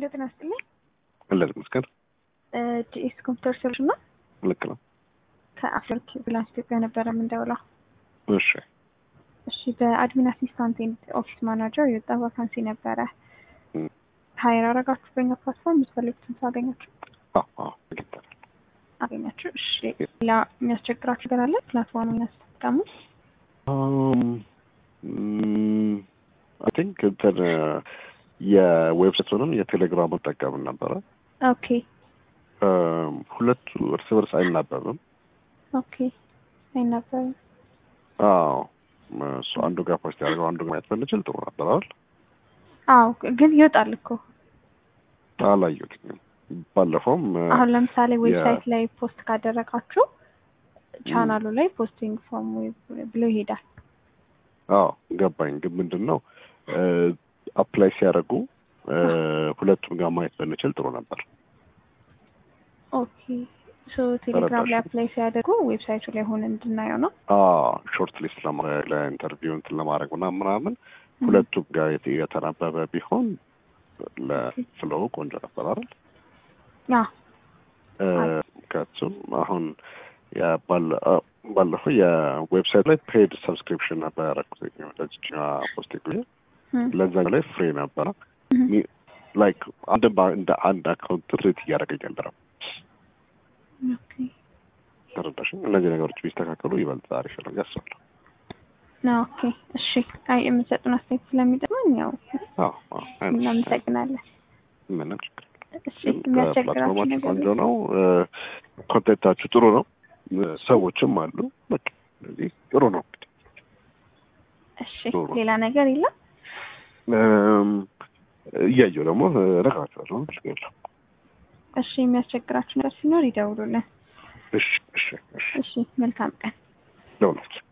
ሄሎ ጤና ይስጥልኝ። እንደዚህ መስገን ጂኤስ ኮምፒውተር ሶሉሽን ነው። ልክ ነው። ከአፍሪክ ብላንስ ኢትዮጵያ ነበረ የምንደውለው። እሺ እሺ በአድሚን አሲስታንት ኤንድ ኦፊስ ማናጀር የወጣ ቫካንሲ ነበረ። እም። ሀይር አረጋችሁ በኛ ፕላትፎርም የምትፈልጉትን ሰው አገኛችሁ አዎ አዎ አግኝተናል። አገኛችሁ። እሺ ሌላ የሚያስቸግራችሁ ነገር አለ? ፕላትፎርም የሚያስጠቀሙ አይ ቲንክ እንትን የዌብሳይቱንም የቴሌግራም ጠቀምን ነበረ። ኦኬ እም፣ ሁለቱ እርስ በርስ አይናበብም። ኦኬ አይነበርም። አዎ እሱ አንዱ ጋር ፖስት ያደርገው አንዱ ጋር ማየት ብንችል ጥሩ ነበር አይደል? አዎ ግን ይወጣል እኮ አላየሁትም። ባለፈውም እ፣ አሁን ለምሳሌ የ- ዌብሳይት ላይ ፖስት ካደረጋችሁ ቻናሉ ላይ ፖስቲንግ ፎርም ብሎ ይሄዳል። አዎ ገባኝ። ግን ምንድን ነው አፕላይ ሲያደርጉ እ፣ ሁለቱም ጋር ማየት ብንችል ጥሩ ነበር። ኦኬ ሶ ቴሌግራም ላይ ተረዳሽ? አፕላይ ሲያደርጉ ዌብሳይቱ ላይ ሆነ እንድናየው ነው። ሾርት ሊስት ለማድረግ ለኢንተርቪው እንትን ለማድረግ ምናምን ምናምን ሁለቱም ጋር የተ- የተናበበ ቢሆን ለፍሎው ቆንጆ ነበር አይደል? ያ እ፣ ከሱም አሁን ያ- ባለ- አ፣ ባለፈው የዌብሳይት ላይ ፔድ ሰብስክሪፕሽን ነበር ያደረኩት ለዚች ፖስት ጊዜ ለዛ ላይ ፍሬ ነበረ ላይክ አንድ ባ- እንደ አንድ አካውንት ትሬት እያደረገኝ አልነበረም። ተረዳሽኝ? እነዚህ ነገሮች ቢስተካከሉ ይበልጥ አሪፍ ነው ብዬ አስባለሁ። ኦኬ እሺ። አይ የምትሰጡን አስተያየት ስለሚጠቅመን ያው አዎ አዎ፣ አይነት እናመሰግናለን። ምንም ችግር የለም። እሺ ግን የሚያስቸግራችሁ ፕላትፎርማችሁ ነገር ቆንጆ ነው። ኮንቴንታችሁ ጥሩ ነው። እ፣ ሰዎችም አሉ። በቃ ስለዚህ ጥሩ ነው። እሺ ጥሩ። ሌላ ነገር የለም። እም፣ እያየሁ ደግሞ እነግራችኋለሁ። ችግር የለም። እሺ የሚያስቸግራችሁ ነገር ሲኖር ይደውሉልን። እሺ እሺ እሺ እሺ መልካም ቀን። ለሁላችሁ